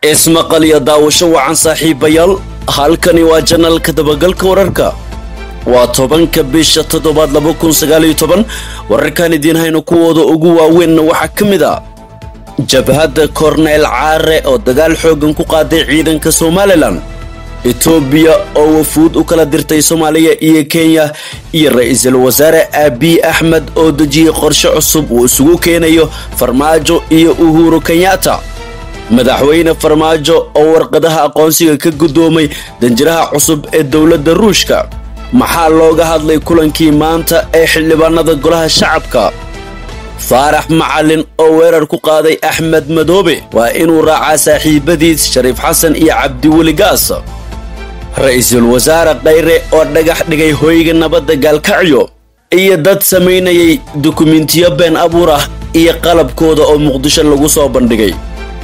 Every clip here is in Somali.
ismaqal iyo daawasho wacan saaxiibayaal halkani waa janalka dabagalka wararka waa tobanka bisha toddobaad laba kun sagaaliyo toban wararkan idiin hayno kuwooda ugu waaweynna waxaa ka mid a jabhadda korneyl caare oo dagaal xooggan ku qaaday ciidanka somalilan etoobiya oo wafuud u kala dirtay soomaaliya iyo kenya iyo ra-iisul wasaare abiy axmed oo dejiyey qorshe cusub uu isugu keenayo farmaajo iyo uhuru kenyatta madaxweyne farmaajo oo warqadaha aqoonsiga ka guddoomay danjiraha cusub ee dowladda ruushka maxaa looga hadlay kulankii maanta ee xildhibaanada golaha shacabka faarax macalin oo weerar ku qaaday axmed madoobe waa inuu raacaa saaxiibadiis shariif xasan iyo cabdiweli gaas ra-iisul wasaare khayre oo dhagax dhigay hoyga nabadda gaalkacyo iyo dad samaynayay dukumentiyo been abuur ah iyo qalabkooda oo muqdisho lagu soo bandhigay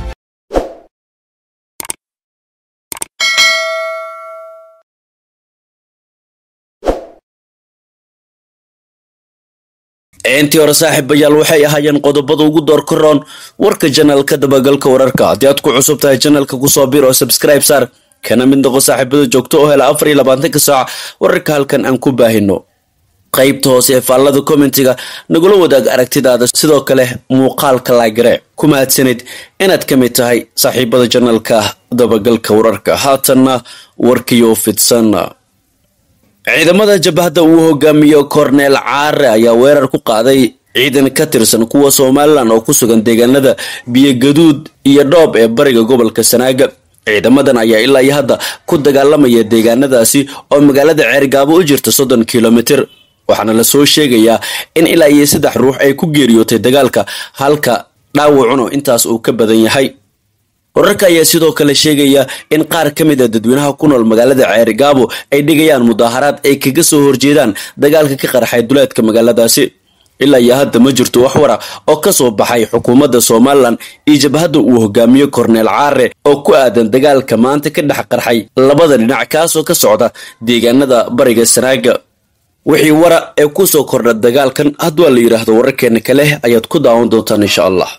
intii hore saaxiibayaal waxay ahaayeen qodobada ugu door karoon warka janalka dabagalka wararka haddii aad ku cusub tahay janalka kusoo bir oo sabscribe saar kana mid noqo saaxiibada joogto oo hela afar iyo labaatanka saac wararka halkan aan ku baahino qaybta hoose ee faallada commentiga nagula wadaag aragtidaada sidoo kale muuqaalka laagare ku mahadsanid inaad ka mid tahay saaxiibada janalka dabagalka wararka haatanna warkiyo fidsan ciidamada jabhadda uu hogaamiyo korneel caare ayaa weerar ku qaaday ciidan ka tirsan kuwa somalilan oo ku sugan deegaanada biyogaduud iyo dhoob ee bariga gobolka sanaaga ciidamadan ayaa ilaa iyo hadda ku dagaalamaya deegaanadaasi oo magaalada ceergaabo u jirta soddon kilomitir waxaana lasoo sheegayaa in ilaa iyo saddex ruux ay ku geeriyootay dagaalka halka dhaawacuna intaas uu ka badan yahay wararka ayaa sidoo kale sheegaya in qaar ka mid a dadweynaha ku nool magaalada ceerigaabo ay dhigayaan mudaaharaad ay kaga soo horjeedaan dagaalka ka qarxay duleedka magaaladaasi ilaa iyo hadda ma jirto wax wara oo ka soo baxay xukuumadda somalilan iyo jabhadda uu hogaamiyo korneel caare oo ku aadan dagaalka maanta ka dhex qarxay labada dhinac kaasoo ka socda deegaanada bariga sanaaga wixii wara ee kusoo kordha dagaalkan haddwaa la yidhaahdo wararkeena kale ayaad ku daawan doontaan insha allah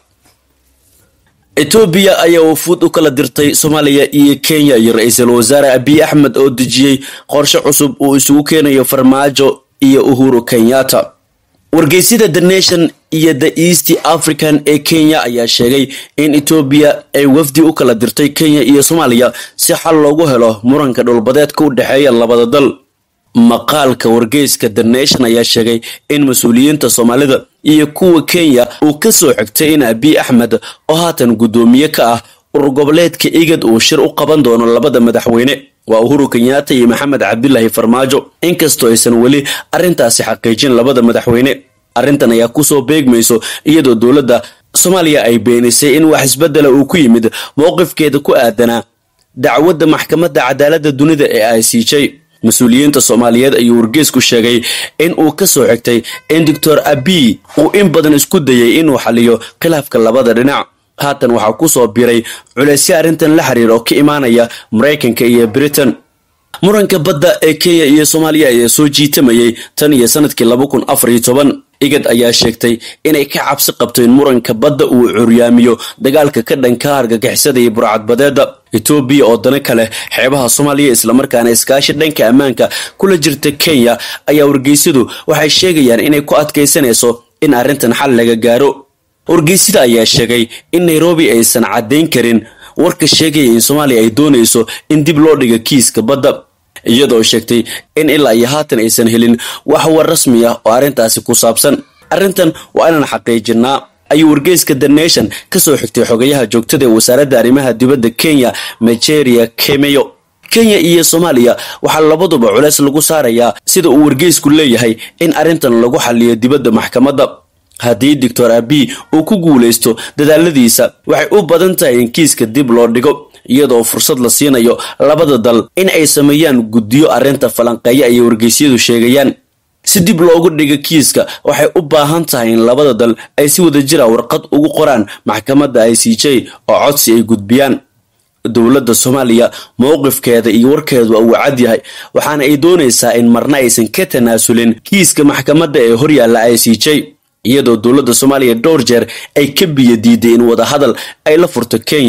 etoobiya ayaa wafuud u kala dirtay soomaaliya iyo kenya iyo ra-iisul wasaare abiy axmed oo dejiyey qorshe cusub uu isugu keenayo farmaajo iyo uhuru kenyatta wargeysyada the nation iyo the east african ee kenya ayaa sheegay in etoobiya ay wafdi u kala dirtay kenya iyo soomaaliya si xal loogu helo muranka dhulbadeedka u dhexeeya labada dal maqaalka wargeyska the nation ayaa sheegay in mas-uuliyiinta soomaalida iyo kuwa kenya uu ka soo xigtay in abiy axmed oo haatan guddoomiye ka ah urur goboleedka igad uu shir u qaban doono labada madaxweyne waa uhuru kenyatta iyo maxamed cabdilaahi farmaajo inkastoo aysan weli arrintaasi xaqiijin labada madaxweyne arrintan ayaa kusoo beegmayso iyadoo dowladda soomaaliya ay beenisay in wax isbedela uu ku yimid mowqifkeeda ku aadanaa dacwadda maxkamadda cadaaladda dunida ee i c j mas-uuliyiinta soomaaliyeed ayuu wargeysku sheegay in uu ka soo xigtay in doctor abiy uu in badan isku dayay inuu xaliyo khilaafka labada dhinac haatan waxaa kusoo biray culeysyo arrintan la xiriir oo ka imaanaya maraykanka iyo britain muranka badda ee kenya iyo soomaaliya ayaa soo jiitamayay tan iyo sanadkii laba kun afar iyo toban igad ayaa sheegtay inay ka cabsi qabto in muranka badda uu curyaamiyo dagaalka ka dhanka hargagixisada iyo burcadbadeeda etoobiya oo dana kale xeebaha soomaaliya islamarkaana iskaashi dhanka ammaanka kula jirta kenya ayaa wargeysyadu waxay sheegayaan inay ku adkaysanayso in arrintan xal laga gaaro wargeysyada ayaa sheegay in nairobi aysan caddayn karin warka sheegaya in soomaaliya ay doonayso in dib loo dhigo kiiska badda iyadoo sheegtay in ilaa iyo haatan aysan helin wax war rasmi ah oo arrintaasi ku saabsan arrintan waa inaan xaqiijinaa ayuu wargeyska the nation ka soo xigtay xogayaha joogtada ee wasaaradda arrimaha dibadda kenya nigeria kemeyo kenya iyo soomaaliya waxaa labaduba culeys lagu saarayaa sida uu wargeysku leeyahay in arrintan lagu xaliyo dibadda maxkamadda haddii doctor abiy uu ku guulaysto dadaaladiisa waxay u badan tahay in kiiska dib loo dhigo iyadoo fursad la siinayo labada dal in ay sameeyaan guddiyo arrinta falanqeeya ayay wargeysyadu sheegayaan si dib loogu dhigo kiiska waxay u baahan tahay in labada dal ay si wadajira warqad ugu qoraan maxkamadda i c j oo codsi ay gudbiyaan dowladda soomaaliya mowqifkeeda iyo warkeedu uu cad yahay waxaana ay doonaysaa in marna aysan ka tanaasulin kiiska maxkamadda ee horyaalla i c j iyadoo dowladda soomaaliya dhowr jeer ay ka biyo diiday in wadahadal ay la furto kenya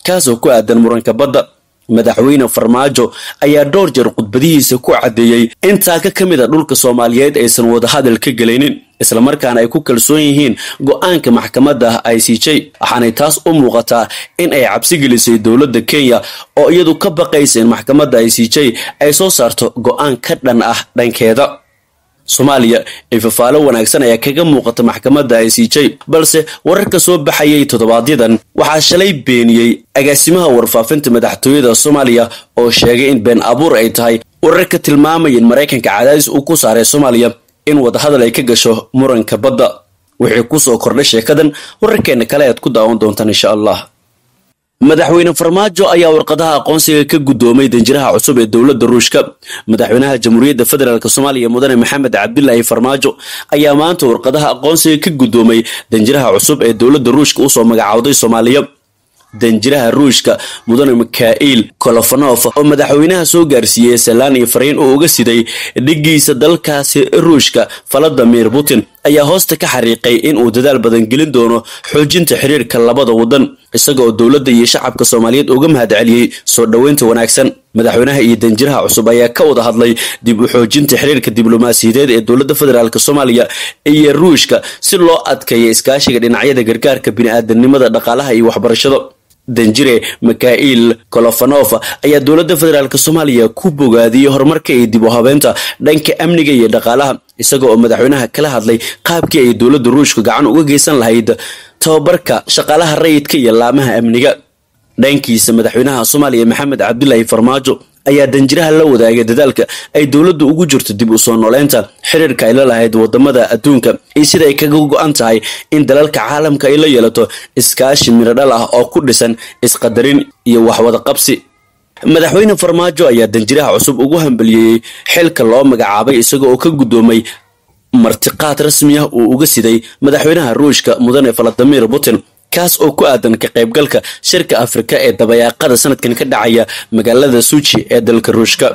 kaasoo ku aadan muranka badda madaxweyne farmaajo ayaa dhowr jeer khudbadihiisa ku caddeeyey in taaka ka mid a dhulka soomaaliyeed aysan wadahadal ka gelaynin islamarkaana ay ku kalsoon yihiin go-aanka maxkamadda i c j waxaanay taas u muuqataa in ay cabsi gelisay dowladda kenya oo iyadu ka baqaysa in maxkamadda i c j ay soo saarto go-aan ka dhan ah dhankeeda soomaaliya ee fafaalo wanaagsan ayaa kaga muuqata maxkamadda i c j balse wararka soo baxayay toddobaadyadan waxaa shalay beeniyey agaasimaha warfaafinta madaxtooyada soomaaliya oo sheegay in been abuur ay tahay wararka tilmaamaya in maraykanka cadaadis uu ku saaray soomaaliya in wadahadal ay ka gasho muranka badda wixii kusoo kordhay sheekadan wararkeena kale aad ku daawan doontaan insha allah madaxweyne farmaajo ayaa warqadaha aqoonsiga ka guddoomay danjiraha cusub ee dowladda ruushka madaxweynaha jamhuuriyadda federaalk soomaaliya mudane maxamed cabdilaahi farmaajo ayaa maanta warqadaha aqoonsiga ka guddoomay danjiraha cusub ee dowladda ruushka usoo magacowday soomaaliya danjiraha ruushka mudane mikhail kolofonof oo madaxweynaha soo gaarsiiyey salaan iyo fariin uu uga siday dhigiisa dalkaasi ruushka valadimir putin ayaa hoosta ka xariiqay in uu dadaal badan gelin doono xoojinta xiriirka labada wadan isaga oo dowladda iyo shacabka soomaaliyeed uga mahad celiyey soo dhoweynta wanaagsan madaxweynaha iyo danjiraha cusub ayaa ka wada hadlay dib u xoojinta xiriirka diblomaasiyadeed ee dowladda federaalk soomaaliya iyo ruushka si loo adkeeya iskaashiga dhinacyada gargaarka bini-aadanimada dhaqaalaha iyo waxbarashada danjire mikhail kolofonof ayaa dowladda federaalk soomaaliya ku bogaadiyey horumarka iyo dib u habeynta dhanka amniga iyo dhaqaalaha isaga oo madaxweynaha kala hadlay qaabkii ay dowladda ruushka gacan uga geysan lahayd tababarka shaqaalaha rayidka iyo laamaha amniga dhankiisa madaxweynaha soomaaliya maxamed cabdilaahi farmaajo ayaa danjiraha la wadaagay dadaalka ay dowladdu ugu jirto dib u soo nooleynta xiriirka ay la lahayd wadamada adduunka iyo sida ay kaga go-an tahay in dalalka caalamka ay la yeelato iskaashi miradhal ah oo ku dhisan isqadarin iyo waxwada qabsi madaxweyne farmaajo ayaa danjiraha cusub ugu hambaliyeeyey xilka loo magacaabay isaga oo ka guddoomay martiqaad rasmi ah uu uga siday madaxweynaha ruushka mudane valadimir putin kaas oo ku aadan ka qaybgalka shirka afrika ee dabayaaqada sanadkan ka dhacaya magaalada suji ee dalka ruushka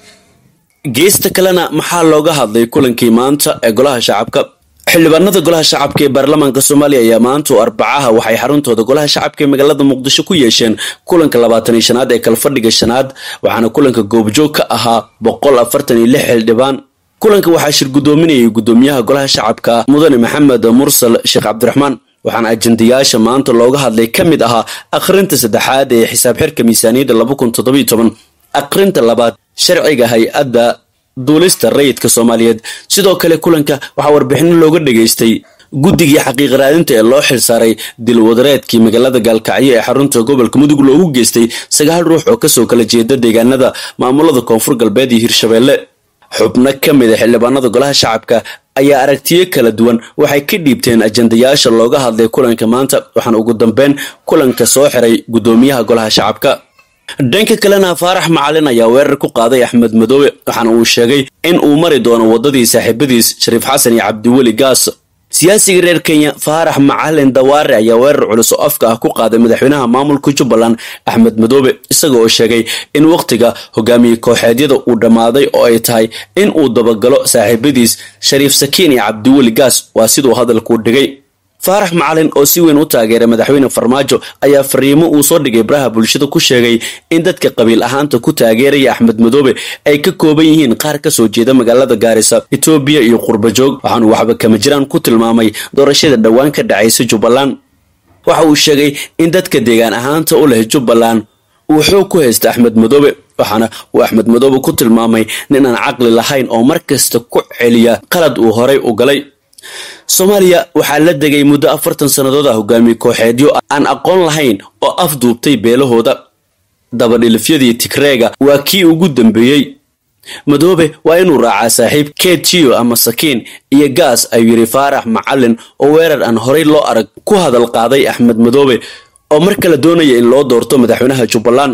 geesta kalena maxaa looga hadlay kulankii maanta ee golaha shacabka xildhibaanada golaha shacabka ee baarlamaanka soomaaliya ayaa maanta oo arbacaha waxay xaruntooda golaha shacabka ee magaalada muqdisho ku yeesheen kulanka labaatan iyo shanaad ee kalfadhiga shanaad waxaana kulanka goobjoog ka ahaa boqol afartan iyo lix xildhibaan kulanka waxaa shir guddoominayay guddoomiyaha golaha shacabka mudane maxamed mursal sheekh cabdiraxmaan waxaana ajendayaasha maanta looga hadlay ka mid ahaa akhrinta saddexaad ee xisaab xirka miisaaniyadda laba kun toddobiyo toban akhrinta labaad sharciga hay-adda duulista rayidka soomaaliyeed sidoo kale kulanka waxaa warbixino looga dhageystay guddigii xaqiiq raadinta ee loo xilsaaray dilwadareedkii magaalada gaalkacyo ee xarunta gobolka mudug loogu geystay sagaal ruux oo kasoo kala jeeda deegaanada maamulada koonfur galbeed iyo hirshabeelle xubno ka mid a xildhibaanada golaha shacabka ayaa aragtiyo kala duwan waxay ka dhiibteen ajendayaasha looga hadlay kulanka maanta waxaana ugu dambeyn kulanka soo xiray guddoomiyaha golaha shacabka dhanka kalena faarax macalin ayaa weerar ku qaaday axmed madoobe waxaana uu sheegay in uu mari doono waddadii saaxiibadiis shariif xasan iyo cabdiweli gaas siyaasiga reer kenya faarax macalin dawaare ayaa weerar culus oo afka ah ku qaaday madaxweynaha maamulka jubbaland axmed madoobe isaga oo sheegay in wakhtiga hogaamiye kooxeedyada uu dhammaaday oo ay tahay in uu dabagalo saaxiibadiis shariif sakiin iyo cabdiweli gaas waa siduu hadalkuu dhigay faarax macalin oo si weyn u taageeray madaxweyne farmaajo ayaa fariimo uu soo dhigay baraha bulshada ku sheegay in dadka qabiil ahaanta ku taageeraya axmed madoobe ay ka kooban yihiin qaar ka soo jeeda magaalada gaarisa etoobiya iyo qurbajoog waxaanu waxba kama jiraan ku tilmaamay doorashada dhowaan ka dhacaysa jubbaland waxa uu sheegay in dadka deegaan ahaanta u leh jubbaland uu xoog ku haysta axmed madoobe waxaana uu axmed madoobe ku tilmaamay nin aan caqli lahayn oo mar kasta ku celiya qalad uu horay u galay soomaaliya waxaa la degay muddo afartan sannadood ah hogaamiye kooxeedyo aan aqoon lahayn oo afduubtay beelahooda dabadhilifyadii tigreega waa kii ugu dambeeyey madoobe waa inuu raacaa saaxiib ketiyo ama sakiin iyo gaas ayuu yidhi faarax macalin oo weerar aan horay loo arag ku hadal qaaday axmed madoobe oo mar kale doonaya in loo doorto madaxweynaha jubbaland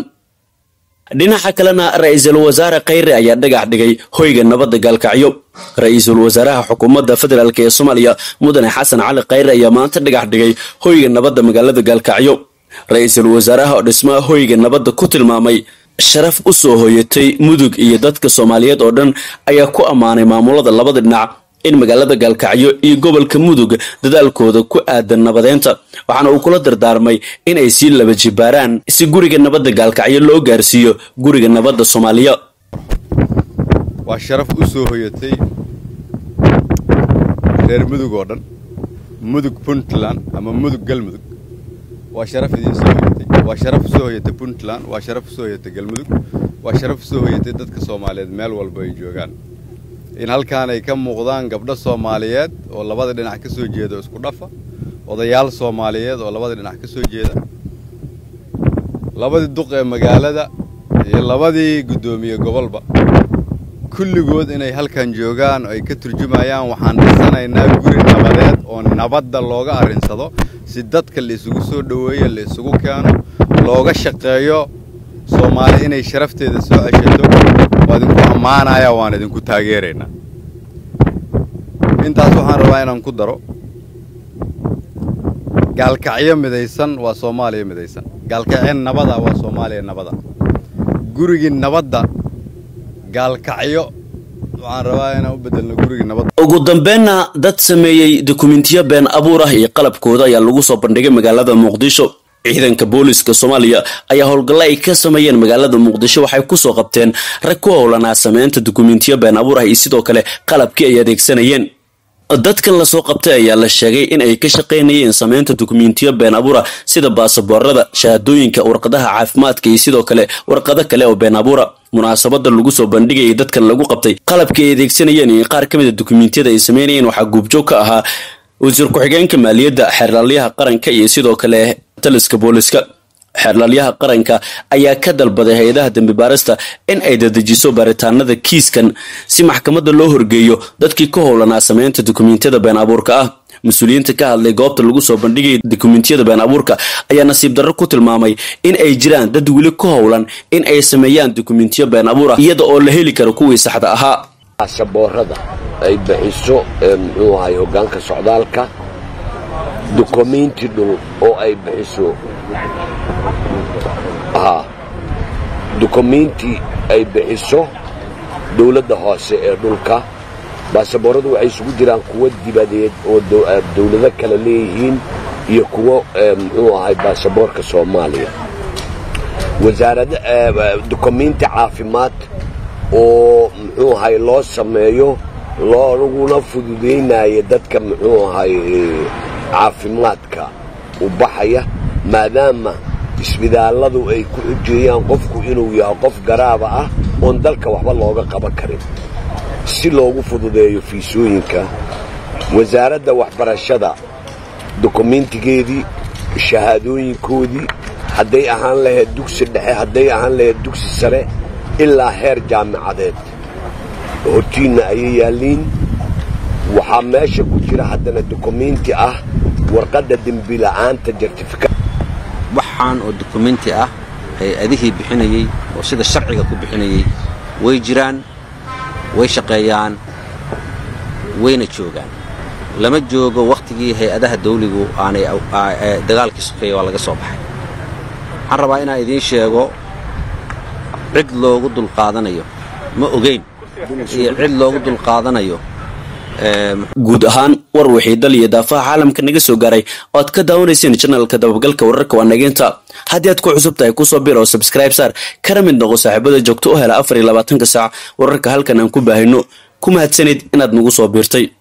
dhinaca kalena ra-iisul wasaare khayre ayaa dhagax dhigay hoyga nabadda gaalkacyo ra-iisul wasaaraha xukuumadda federaalk ee soomaaliya mudane xasan cali khayre ayaa maanta dhagax dhigay hoyga nabadda magaalada gaalkacyo ra-iisul wasaaraha oo dhismaha hoyga nabadda ku tilmaamay sharaf u soo hoyatay mudug iyo dadka soomaaliyeed oo dhan ayaa ku ammaanay maamulada labada dhinac in magaalada gaalkacyo iyo gobolka mudug dadaalkooda ku aadan nabadeynta waxaana uu kula dardaarmay in ay sii laba jibaaraan si guriga nabadda gaalkacyo loo gaarsiiyo guriga nabadda soomaaliya waa sharaf u soo hoyatay reer mudug oo dhan mudug puntland ama mudug galmudug waa sharaf idiin soo hoyatay waa sharaf u soo hoyatay puntland waa sharaf u soo hoyatay galmudug waa sharaf u soo hoyatay dadka soomaaliyeed meel walba ay joogaan in halkaan ay ka muuqdaan gabdho soomaaliyeed oo labada dhinac ka soo jeeda isku dhafa odayaal soomaaliyeed oo labada dhinac ka soo jeeda labadii duq ee magaalada iyo labadii guddoomiye gobolba kulligood inay halkan joogaan oo ay ka turjumayaan waxaan dhisanaynaa guri nabadeed oo nabadda looga arrinsado si dadka la isugu soo dhoweeyo la isugu keeno looga shaqeeyo soomaali inay sharafteeda soo ceshato waa idinku ammaanaya waan idinku taageeraynaa intaas waxaan rabaa inaan ku daro gaalkacyo midaysan waa soomaaliya midaysan gaalkacyo nabada waa soomaaliya nabada gurigii nabadda gaalkacyo waxaan rabaa inaan u bedelno gurigii nabadda ugu dambeynna dad sameeyey dokumentiyo been abuur ah iyo qalabkooda ayaa lagu soo bandhigay magaalada muqdisho ciidanka booliska soomaaliya ayaa howlgalla ay ka sameeyeen magaalada muqdisho waxay kusoo qabteen rag ku howlanaa sameynta dokumentiyo been abuur ah iyo sidoo kale qalabkii ay adeegsanayeen dadkan lasoo qabtay ayaa la sheegay in ay ka shaqaynayeen sameynta dokumentiyo been abuura sida baasaboorada shahaadooyinka warqadaha caafimaadka iyo sidoo kale warqado kale oo been abuura munaasabada lagu soo bandhigayay dadkan lagu qabtay qalabkii ay adeegsanayeen iyo qaar ka mid a dokumentiyada ay sameynayeen waxaa guubjoog ka ahaa wasiir ku-xigeenka maaliyadda xeerlaalyaha qaranka iyo sidoo kale taliska booliska xeerlaalyaha qaranka ayaa ka dalbaday hay-adaha dembi baarista in ay dadejiso baaritaanada kiiskan si maxkamadda loo horgeeyo dadkii ka howlanaa sameynta dokumentiyada been abuurka ah mas-uuliyiinta ka hadlay goobta lagu soo bandhigaya dokumentiyada been abuurka ayaa nasiib darro ku tilmaamay in ay jiraan dad weli ka howlan in ay sameeyaan dokumentiyo been abuur ah iyada oo la heli karo kuwii saxda ahaa baasaboorada ay bixiso muxuu ahay hoggaanka socdaalka dukumenti dhul oo ay bixiso haa dukumenti ay bixiso dawladda hoose ee dhulka baasabooradu waxay isugu jiraan kuwo dibadeed oo dawlado kale leeyihiin iyo kuwo muxuu ahay baasaboorka soomaaliya wasaarada dukumenti caafimaad oo muxuu ahay loo sameeyo looguna fududaynaya dadka muxuu ahay caafimaadka u baxaya maadaama isbitaalladu ay ku xujeeyaan qofku inuu yahay qof garaaba ah oon dalka waxba looga qaban karin si loogu fududeeyo fiisooyinka wasaaradda waxbarashada dukumentigeedii shahaadooyinkoodii hadday ahaan lahayd dugsi dhexe hadday ahaan lahayd dugsi sare ilaa heer jaamicadeed hortiinna ayay yaalliin waxaa meesha ku jira haddana dukumenti ah warqadda dembila'aanta jartifika waxaan oo dukumenti ah hay-adihii bixinayey oo sida sharciga ku bixinayey way jiraan way shaqeeyaan wayna joogaan lama joogo wakhtigii hay-adaha dawligu aanay dagaalkii sokeeya waa laga soo baxay waxaan rabaa inaan idiin sheego cid loogu dulqaadanayo ma ogeyn iyo cid loogu dulqaadanayo guud ahaan war wixii dal iyo daafaha caalamka naga soo gaaray oo aad ka daawanayseen janalka dabagalka wararka waa nageynta haddii aad ku cusub tahay kusoo bir oo sabscribe saar kana mid noqo saaxiibada joogto u hela afar iyo labaatanka saac wararka halkan aan ku baahino ku mahadsanid inaad nagu soo biirtay